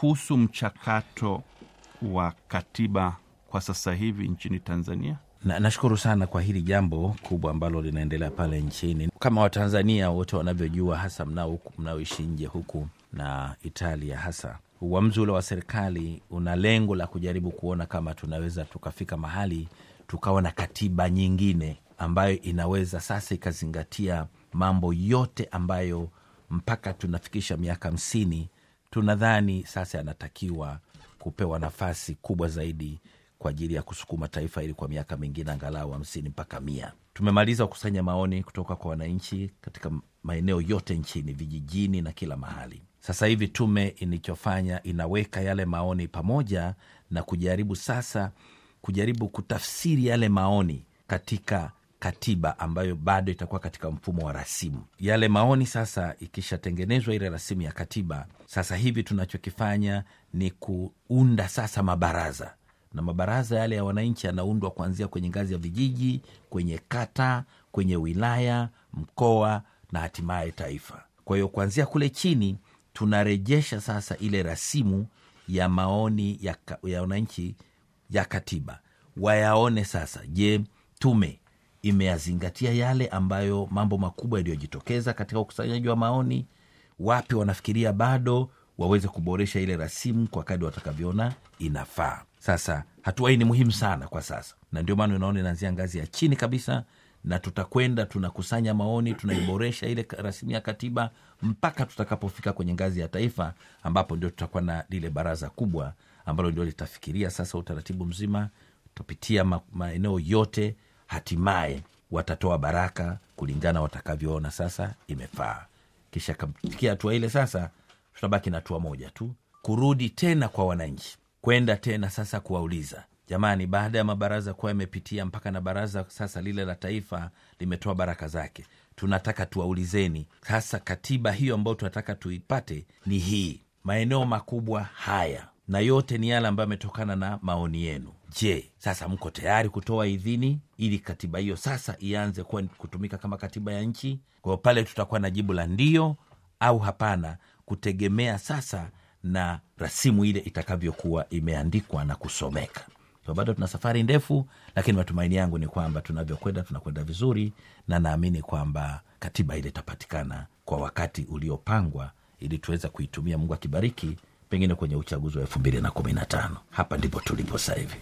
kuhusu mchakato wa katiba kwa sasa hivi nchini Tanzania? Na, nashukuru sana kwa hili jambo kubwa ambalo linaendelea pale nchini. Kama Watanzania wote wanavyojua, hasa mnao huku mnaoishi nje huku na Italia, hasa uamuzi ule wa serikali una lengo la kujaribu kuona kama tunaweza tukafika mahali tukawa na katiba nyingine ambayo inaweza sasa ikazingatia mambo yote ambayo mpaka tunafikisha miaka hamsini tunadhani sasa yanatakiwa kupewa nafasi kubwa zaidi kwa ajili ya kusukuma taifa hili kwa miaka mingine angalau hamsini mpaka mia. Tumemaliza kukusanya maoni kutoka kwa wananchi katika maeneo yote nchini, vijijini na kila mahali. Sasa hivi tume ilichofanya inaweka yale maoni pamoja na kujaribu sasa kujaribu kutafsiri yale maoni katika katiba ambayo bado itakuwa katika mfumo wa rasimu. Yale maoni sasa, ikishatengenezwa ile rasimu ya katiba, sasa hivi tunachokifanya ni kuunda sasa mabaraza na mabaraza yale ya wananchi yanaundwa kuanzia kwenye ngazi ya vijiji, kwenye kata, kwenye wilaya, mkoa na hatimaye taifa. Kwa hiyo kuanzia kule chini tunarejesha sasa ile rasimu ya maoni ya, ka, ya wananchi ya katiba, wayaone sasa, je, tume imeyazingatia yale ambayo mambo makubwa yaliyojitokeza katika ukusanyaji wa maoni? Wapi wanafikiria bado waweze kuboresha ile rasimu kwa kadi watakavyoona inafaa. Sasa hatua hii ni muhimu sana kwa sasa, na ndio maana unaona inaanzia ngazi ya chini kabisa, na tutakwenda tunakusanya maoni, tunaiboresha ile rasimu ya katiba mpaka tutakapofika kwenye ngazi ya taifa, ambapo ndio tutakuwa na lile baraza kubwa ambalo ndio litafikiria sasa utaratibu mzima, tutapitia ma, maeneo yote, hatimaye watatoa baraka kulingana watakavyoona sasa imefaa. Kisha kafikia hatua ile, sasa tutabaki na hatua moja tu, kurudi tena kwa wananchi kwenda tena sasa kuwauliza jamani, baada ya mabaraza kuwa yamepitia mpaka na baraza sasa lile la taifa limetoa baraka zake, tunataka tuwaulizeni sasa, katiba hiyo ambayo tunataka tuipate ni hii, maeneo makubwa haya, na yote ni yale ambayo yametokana na maoni yenu. Je, sasa mko tayari kutoa idhini ili katiba hiyo sasa ianze kuwa kutumika kama katiba ya nchi? Kwa hiyo pale tutakuwa na jibu la ndio au hapana, kutegemea sasa na rasimu ile itakavyokuwa imeandikwa na kusomeka. So bado tuna safari ndefu, lakini matumaini yangu ni kwamba tunavyokwenda tunakwenda vizuri, na naamini kwamba katiba ile itapatikana kwa wakati uliopangwa ili tuweze kuitumia, Mungu akibariki, pengine kwenye uchaguzi wa elfu mbili na kumi na tano. Hapa ndipo tulipo sasa hivi.